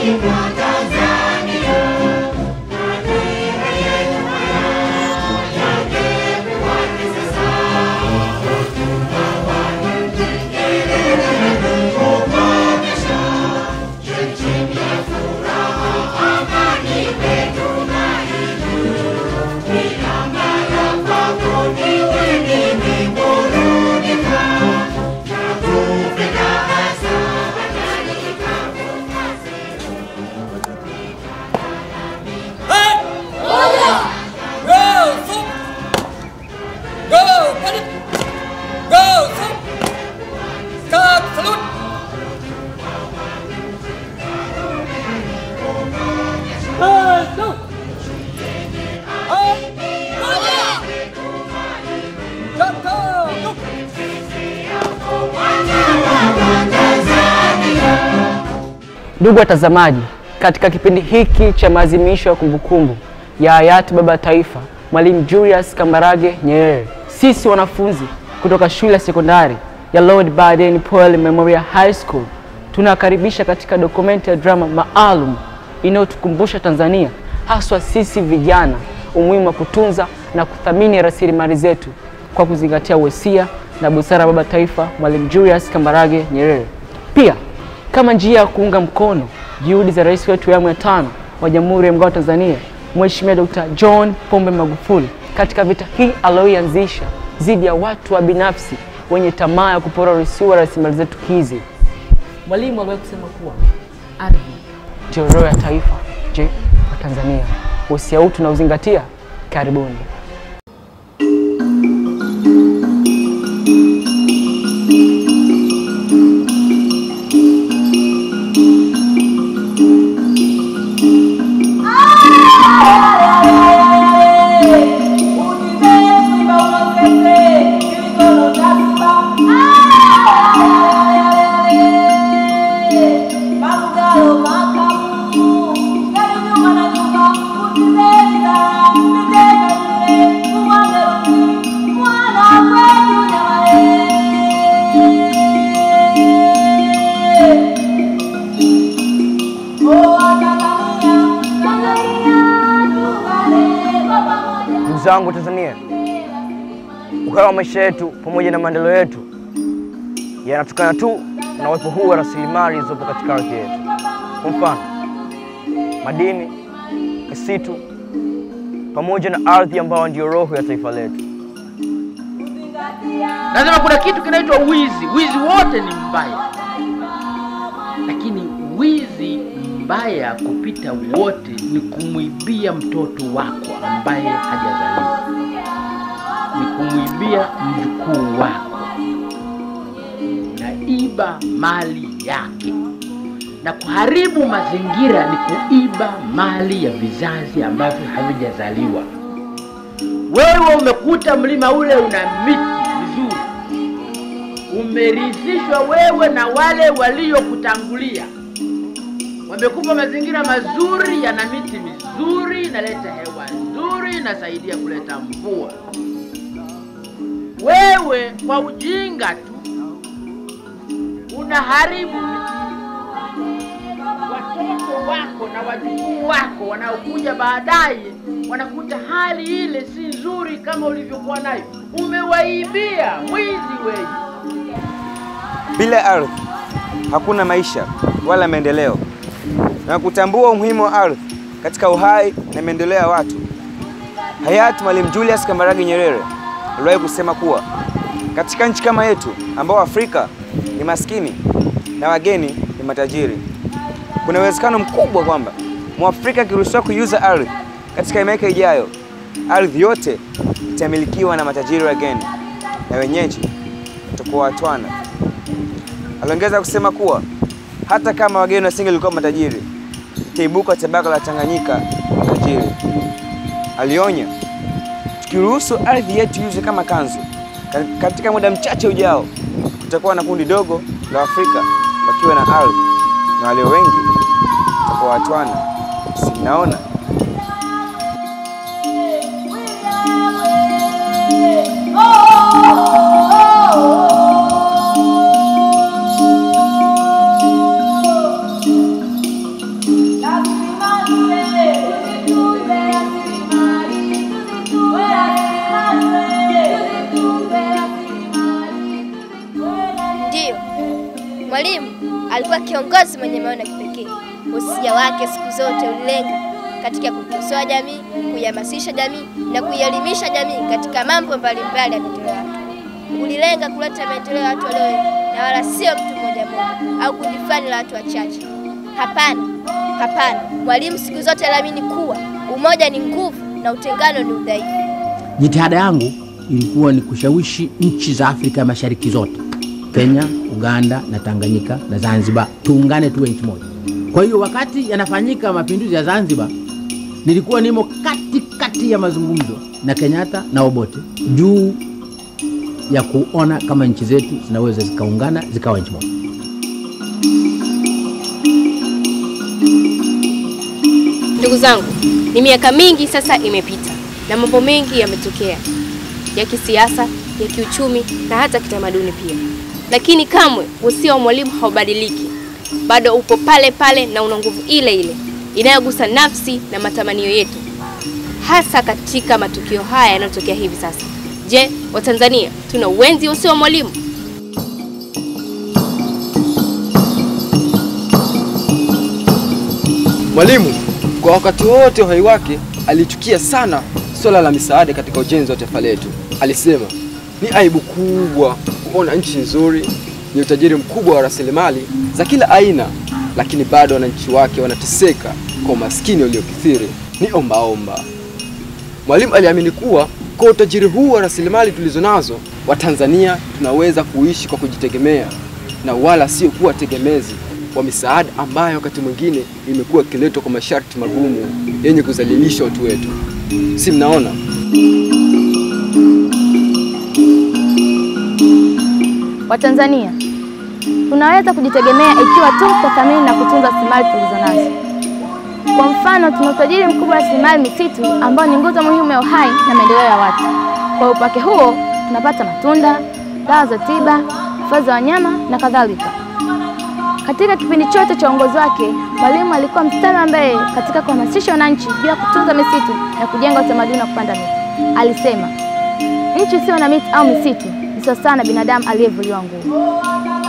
Ndugu watazamaji, katika kipindi hiki cha maadhimisho ya kumbukumbu ya hayati baba wa taifa Mwalimu Julius Kambarage Nyerere, sisi wanafunzi kutoka shule ya sekondari ya Lord Baden Powell Memorial High School tunakaribisha katika dokumenti ya drama maalum inayotukumbusha Tanzania, haswa sisi vijana, umuhimu wa kutunza na kuthamini rasilimali zetu kwa kuzingatia uwesia na busara ya baba taifa Mwalimu Julius Kambarage Nyerere. Pia kama njia ya kuunga mkono juhudi za rais wetu wa awamu ya tano wa Jamhuri ya Muungano wa Tanzania Mheshimiwa Dr. John Pombe Magufuli katika vita hii aliyoianzisha dhidi ya watu wa binafsi wenye tamaa ya kupora urisiwa rasilimali zetu hizi. Mwalimu aliwahi kusema kuwa ardhi ndio roho ya taifa. Je, wa Tanzania usia huu tunauzingatia? Karibuni. Ndugu zangu Tanzania, uhai wa maisha yetu pamoja na maendeleo yetu yanatokana tu na uwepo huu wa rasilimali zilizopo katika ardhi yetu. Kwa mfano, madini, misitu pamoja na ardhi ambayo ndiyo roho ya taifa letu. Nasema kuna kitu kinaitwa wizi. Wizi wote ni mbaya, lakini wizi mbaya kupita wote ni kumwibia mtoto wako ambaye hajazaliwa, ni kumwibia mjukuu wako, naiba mali yake na kuharibu mazingira ni kuiba mali ya vizazi ambavyo havijazaliwa. Wewe umekuta mlima ule una miti vizuri, umerithishwa wewe na wale waliokutangulia, wamekupa mazingira mazuri, yana miti mizuri, inaleta hewa nzuri, inasaidia kuleta mvua. Wewe kwa ujinga tu unaharibu miti watoto wako na wajukuu wako wanaokuja baadaye wanakuta hali ile si nzuri kama ulivyokuwa nayo. Umewaibia, mwizi wewe. Bila ardhi hakuna maisha wala maendeleo, na kutambua umuhimu wa ardhi katika uhai na maendeleo ya watu, hayati Mwalimu Julius Kambarage Nyerere aliwahi kusema kuwa katika nchi kama yetu ambao Afrika ni maskini na wageni ni matajiri, kuna uwezekano mkubwa kwamba Mwafrika akiruhusiwa kuiuza ardhi katika miaka ijayo, ardhi yote itamilikiwa na matajiri wageni na wenyeji watakuwa watwana. Aliongeza kusema kuwa hata kama wageni wasingelikuwa matajiri, itaibuka tabaka la Tanganyika matajiri. Alionya, tukiruhusu ardhi yetu iuzwe kama kanzu, ka- katika muda mchache ujao kutakuwa na kundi dogo la Afrika wakiwa na ardhi na walio wengi watakuwa watwana. Si mnaona? Mwalimu alikuwa kiongozi mwenye maono ya kipekee. Usia wake siku zote ulilenga katika kukosoa jamii, kuihamasisha jamii na kuielimisha jamii katika mambo mbalimbali ya maendeleo ya watu. Ulilenga kuleta maendeleo ya watu walio wengi na wala sio mtu mmoja mmoja au kundi fulani la watu wachache. Hapana, hapana. Mwalimu siku zote aliamini kuwa umoja ni nguvu na utengano ni udhaifu. Jitihada yangu ilikuwa ni kushawishi nchi za Afrika Mashariki zote, Kenya, Uganda na Tanganyika na Zanzibar, tuungane tuwe nchi moja. Kwa hiyo wakati yanafanyika mapinduzi ya Zanzibar, nilikuwa nimo kati kati ya mazungumzo na Kenyatta na Obote juu ya kuona kama nchi zetu zinaweza zikaungana zikawa nchi moja. Ndugu zangu, ni miaka mingi sasa imepita na mambo mengi yametokea ya kisiasa, ya kiuchumi na hata kitamaduni pia, lakini kamwe usia wa mwalimu haubadiliki, bado upo pale pale na una nguvu ile ile inayogusa nafsi na matamanio yetu, hasa katika matukio haya yanayotokea hivi sasa. Je, Watanzania tuna uwenzi usia wa mwalimu? Mwalimu kwa wakati wote uhai wake alichukia sana swala la misaada katika ujenzi wa taifa letu. Alisema ni aibu kubwa kuona nchi nzuri ni utajiri mkubwa wa rasilimali za kila aina, lakini bado wananchi wake wanateseka kwa umaskini uliokithiri. Ni ombaomba. Mwalimu aliamini kuwa kwa utajiri huu wa rasilimali tulizo nazo, Watanzania tunaweza kuishi kwa kujitegemea na wala sio kuwa tegemezi wa misaada ambayo wakati mwingine imekuwa ikiletwa kwa masharti magumu yenye kudhalilisha watu wetu. Si mnaona? Watanzania tunaweza kujitegemea ikiwa tu tutathamini na kutunza rasilimali tulizonazo. Kwa mfano, tuna utajiri mkubwa wa rasilimali misitu ambao ni nguzo muhimu ya uhai na maendeleo ya watu. Kwa upake huo tunapata matunda, dawa za tiba, hifadhi za wanyama na kadhalika. Katika kipindi chote cha uongozi wake, Mwalimu alikuwa mstari wa mbele katika kuhamasisha wananchi juu ya kutunza misitu na kujenga utamaduni wa kupanda miti. Alisema, nchi isiyo na miti au misitu ni sawasawa na binadamu aliyevuliwa nguo.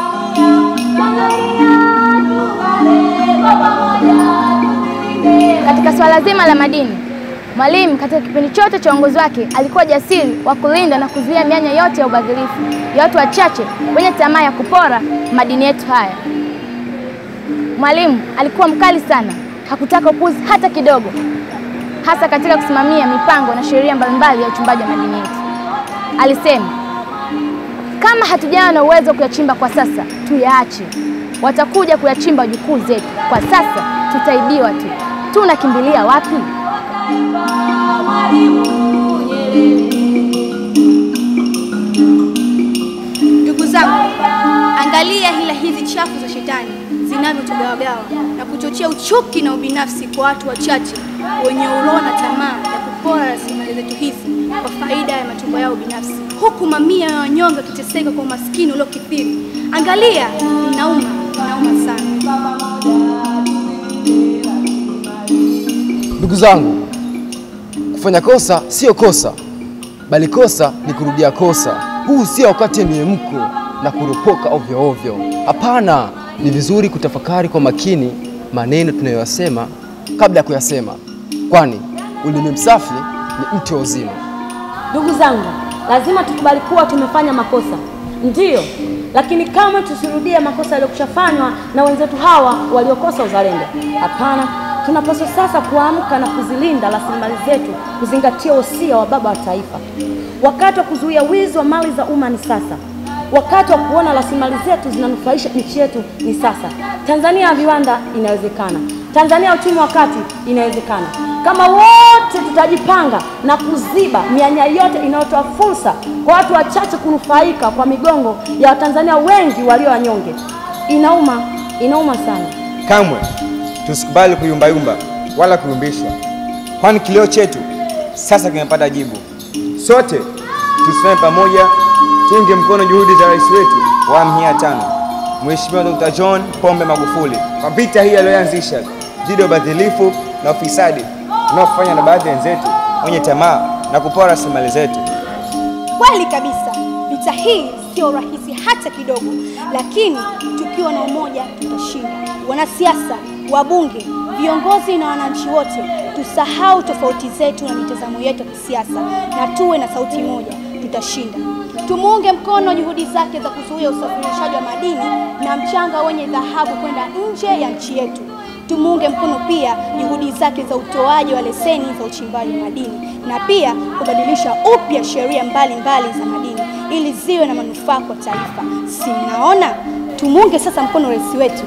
Katika swala zima la madini, Mwalimu katika kipindi chote cha uongozi wake alikuwa jasiri wa kulinda na kuzuia mianya yote ya ubadhirifu ya watu wachache wenye tamaa ya kupora madini yetu haya. Mwalimu alikuwa mkali sana, hakutaka upuzi hata kidogo, hasa katika kusimamia mipango na sheria mbalimbali ya uchimbaji wa madini yetu. Alisema, kama hatujawa na uwezo wa kuyachimba kwa sasa, tuyaache. Watakuja kuyachimba wajukuu zetu. Kwa sasa tutaibiwa tu. Tunakimbilia wapi? Ndugu zangu, angalia hila hizi chafu za shetani zinavyotugawagawa na kuchochea uchuki na ubinafsi kwa watu wachache wenye uroho na tamaa ya kupora rasilimali zetu hizi kwa faida ya matumbo yao binafsi, huku mamia ya wanyonge wakiteseka kwa umaskini uliokithiri. Angalia, inauma, inauma sana. Ndugu zangu, kufanya kosa sio kosa, bali kosa ni kurudia kosa. Huu sio wakati wa miemko na kuropoka ovyo ovyo. Hapana, ni vizuri kutafakari kwa makini maneno tunayoyasema kabla ya kuyasema, kwani ulimi msafi ni mti wa uzima. Ndugu zangu, lazima tukubali kuwa tumefanya makosa, ndiyo, lakini kama tusirudie makosa yaliyokushafanywa na wenzetu hawa waliokosa uzalendo. Hapana, tunapaswa sasa kuamka na kuzilinda rasilimali zetu, kuzingatia wosia wa baba wa taifa. Wakati wa kuzuia wizi wa mali za umma ni sasa. Wakati wa kuona rasilimali zetu zinanufaisha nchi yetu ni sasa. Tanzania ya viwanda inawezekana. Tanzania ya uchumi wa kati inawezekana. Kama wote tutajipanga na kuziba mianya yote inayotoa fursa kwa watu wachache kunufaika kwa migongo ya Watanzania wengi walio wanyonge. Inauma, inauma sana. Kamwe tusikubali kuyumbayumba wala kuyumbishwa, kwani kilio chetu sasa kimepata jibu. Sote tusimame pamoja, tuunge mkono juhudi za rais wetu wa awamu hii ya tano, Mheshimiwa Dr. John Pombe Magufuli kwa vita hii aliyoanzisha dhidi ya ubadhilifu na ufisadi unaofanywa na baadhi ya wenzetu wenye tamaa na kupora rasilimali zetu. Kweli kabisa, vita hii sio rahisi hata kidogo, lakini tuki tukiwa na umoja tutashinda. Wanasiasa, wabunge, viongozi na wananchi wote, tusahau tofauti zetu na mitazamo yetu ya kisiasa na tuwe na sauti moja, tutashinda. Tumuunge mkono juhudi zake za kuzuia usafirishaji wa madini na mchanga wenye dhahabu kwenda nje ya nchi yetu. Tumuunge mkono pia juhudi zake za utoaji wa leseni za uchimbaji madini na pia kubadilisha upya sheria mbalimbali za madini ili ziwe na manufaa kwa taifa. Si mnaona? Tumuunge sasa mkono rais wetu.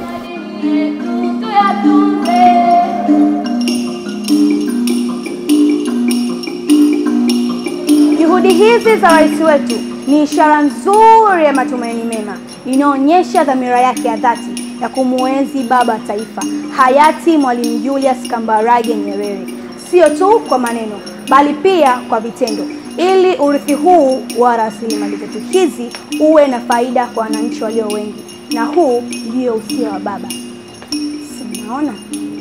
Juhudi hizi za rais wetu ni ishara nzuri ya matumaini mema, inaonyesha dhamira yake ya dhati ya kumuenzi baba wa taifa hayati Mwalimu Julius Kambarage Nyerere, sio tu kwa maneno, bali pia kwa vitendo, ili urithi huu wa rasilimali zetu hizi uwe na faida kwa wananchi walio wengi, na huu ndio usia wa baba. Si mnaona?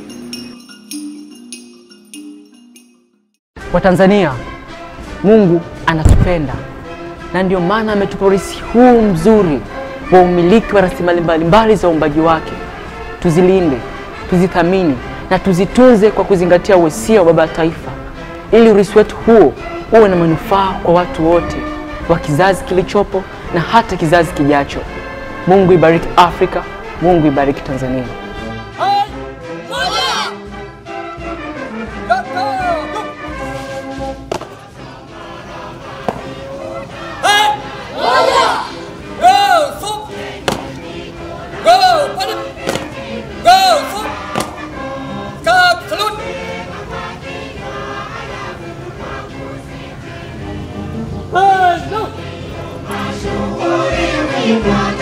Watanzania, Mungu anatupenda na ndio maana ametupa urithi huu mzuri wa umiliki wa rasilimali mbalimbali za uumbaji wake. Tuzilinde, tuzithamini na tuzitunze kwa kuzingatia usia wa baba wa taifa, ili urithi wetu huo uwe na manufaa kwa watu wote wa kizazi kilichopo na hata kizazi kijacho. Mungu ibariki Afrika, Mungu ibariki Tanzania. Shughuli